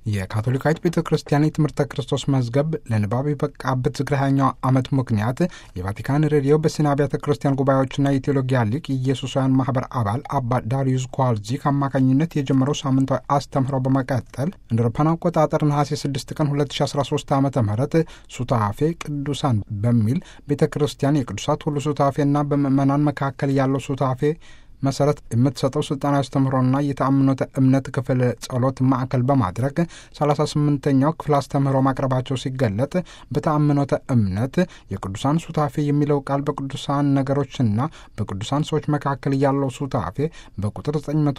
የካቶሊካዊት ቤተ ክርስቲያን የትምህርተ ክርስቶስ መዝገብ ለንባብ የበቃበት ዝክረ ሃያኛው ዓመት ምክንያት የቫቲካን ሬዲዮ በስነ አብያተ ክርስቲያን ጉባኤዎችና የቴዎሎጊያ ሊቅ የኢየሱሳውያን ማህበር አባል አባ ዳሪዩስ ኳልዚክ አማካኝነት የጀመረው ሳምንታዊ አስተምህሮ በመቀጠል እንደ አውሮፓውያን አቆጣጠር ነሐሴ 6 ቀን 2013 ዓ ም ሱታፌ ቅዱሳን በሚል ቤተ ክርስቲያን የቅዱሳት ሁሉ ሱታፌና በምዕመናን መካከል ያለው ሱታፌ መሰረት የምትሰጠው ስልጣናዊ አስተምህሮና የተአምኖተ እምነት ክፍል ጸሎት ማዕከል በማድረግ 38ኛው ክፍል አስተምህሮ ማቅረባቸው ሲገለጥ በተአምኖተ እምነት የቅዱሳን ሱታፌ የሚለው ቃል በቅዱሳን ነገሮችና በቅዱሳን ሰዎች መካከል ያለው ሱታፌ በቁጥር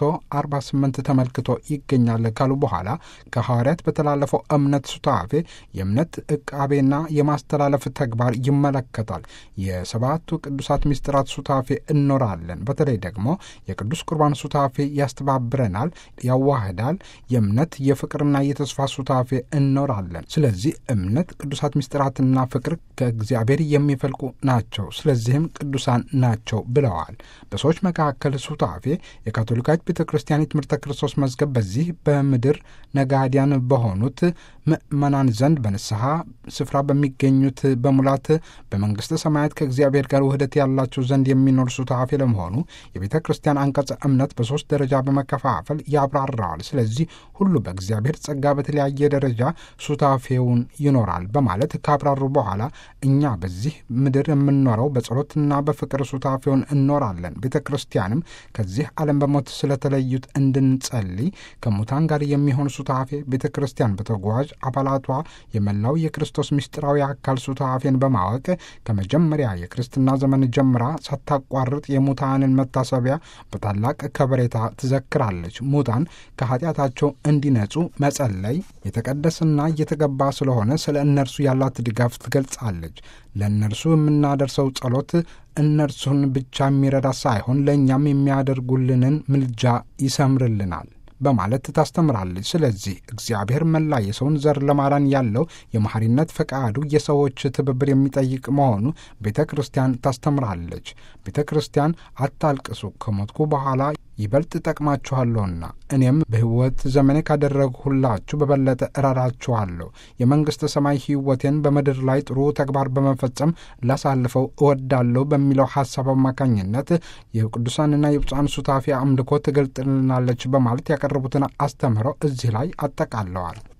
948 ተመልክቶ ይገኛል ካሉ በኋላ ከሐዋርያት በተላለፈው እምነት ሱታፌ የእምነት ዕቃቤና የማስተላለፍ ተግባር ይመለከታል። የሰባቱ ቅዱሳት ምስጢራት ሱታፌ እኖራለን። በተለይ ደግሞ የቅዱስ ቁርባን ሱታፌ ያስተባብረናል፣ ያዋህዳል። የእምነት የፍቅርና የተስፋ ሱታፌ እኖራለን። ስለዚህ እምነት፣ ቅዱሳት ምስጢራትና ፍቅር ከእግዚአብሔር የሚፈልቁ ናቸው። ስለዚህም ቅዱሳን ናቸው ብለዋል። በሰዎች መካከል ሱታፌ የካቶሊካዊት ቤተ ክርስቲያን የትምህርተ ክርስቶስ መዝገብ በዚህ በምድር ነጋዲያን በሆኑት ምእመናን ዘንድ በንስሐ ስፍራ በሚገኙት በሙላት በመንግሥተ ሰማያት ከእግዚአብሔር ጋር ውህደት ያላቸው ዘንድ የሚኖር ሱታፌ ለመሆኑ የቤተ ክርስቲያን አንቀጸ እምነት በሦስት ደረጃ በመከፋፈል ያብራራዋል። ስለዚህ ሁሉ በእግዚአብሔር ጸጋ በተለያየ ደረጃ ሱታፌውን ይኖራል በማለት ካብራሩ በኋላ እኛ በዚህ ምድር የምንኖረው በጸሎትና በፍቅር ሱታፌውን እኖራለን። ቤተ ክርስቲያንም ከዚህ ዓለም በሞት ስለተለዩት እንድንጸልይ ከሙታን ጋር የሚሆን ሱታፌ ቤተ ክርስቲያን በተጓዥ አባላቷ የመላው የክርስቶስ ምስጢራዊ አካል ሱታፌን በማወቅ ከመጀመሪያ የክርስትና ዘመን ጀምራ ሳታቋርጥ የሙታንን መታሰቢያ በታላቅ ከበሬታ ትዘክራለች። ሙታን ከኃጢአታቸው እንዲነጹ መጸለይ የተቀደሰና እየተገባ ስለሆነ ስለ እነርሱ ያላት ድጋፍ ትገልጻለች። ለእነርሱ የምናደርሰው ጸሎት እነርሱን ብቻ የሚረዳ ሳይሆን ለእኛም የሚያደርጉልንን ምልጃ ይሰምርልናል በማለት ታስተምራለች። ስለዚህ እግዚአብሔር መላ የሰውን ዘር ለማዳን ያለው የመሐሪነት ፈቃዱ የሰዎች ትብብር የሚጠይቅ መሆኑ ቤተ ክርስቲያን ታስተምራለች። ቤተ ክርስቲያን አታልቅሱ፣ ከሞትኩ በኋላ ይበልጥ ጠቅማችኋለሁና እኔም በሕይወት ዘመኔ ካደረግሁላችሁ በበለጠ እረዳችኋለሁ። የመንግሥተ ሰማይ ሕይወቴን በምድር ላይ ጥሩ ተግባር በመፈጸም ላሳልፈው እወዳለሁ በሚለው ሐሳብ አማካኝነት የቅዱሳንና የብፁዓን ሱታፌ አምልኮ ትገልጥልናለች በማለት ያቀረቡትን አስተምህረው እዚህ ላይ አጠቃለዋል።